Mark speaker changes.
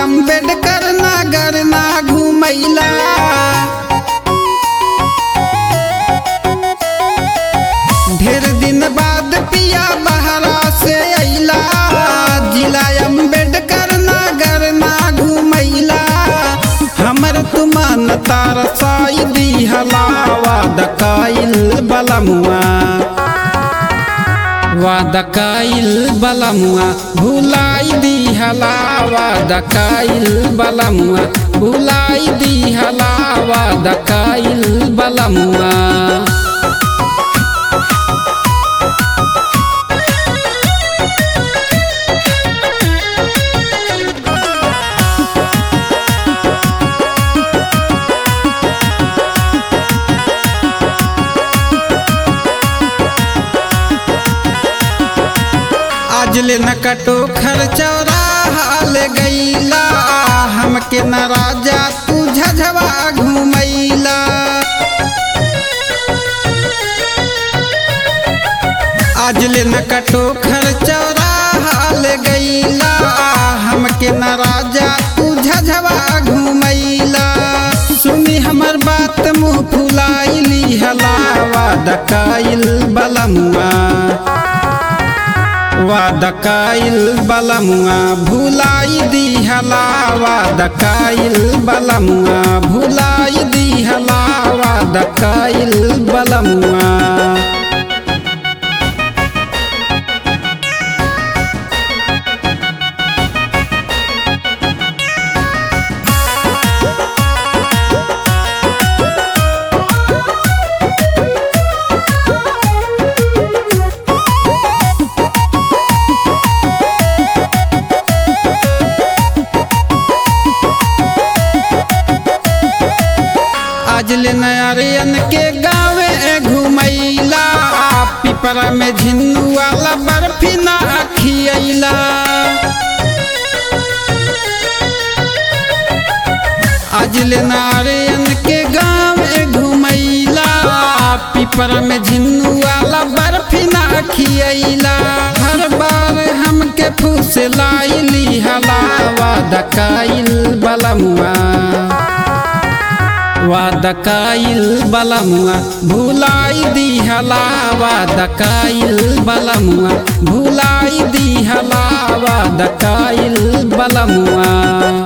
Speaker 1: अम्बेडकर नगर ना घुमैला ढेर दिन बाद पिया बहरा से अइला जिला अम्बेडकर नगर ना घुमैला हमर तुमन तार साई दी हलावा दकाइल बलमुआ वादकाइल बलमुआ भुलाई दी हलावा दकाइल बलमुआ भुलाई दी हलावा दकाइल बलमुआ आज ले न कटो खर्चौरा हाल गईला हमके न राजा तू झझवा घुमैला आज ले न कटो खर्चौरा हाल गईला हमके न राजा तू झझवा घुमैला सुनी हमर बात मुँह फुलाइली हलावा दकाइल बलमुआ वादकाइल बलमुआ भुलाई दी हलावा दकाइल बलमुआ भुलाई दी हलावा दकाइल बलमुआ आज ले नयारियन के गावे घुमैला पिपरा में झिन्नू वाला बर्फी ना खियैला आज ले नारियन के गावे घुमैला पिपरा में झिन्नू वाला बर्फी ना खियैला हर बार हमके फूस लाइली हलावा दकाइल बलमुआ वादकाइल बलमुआ भुलाई दी हलावा दकाइल बलमुआ भुलाई दी हलावा दकाइल बलमुआ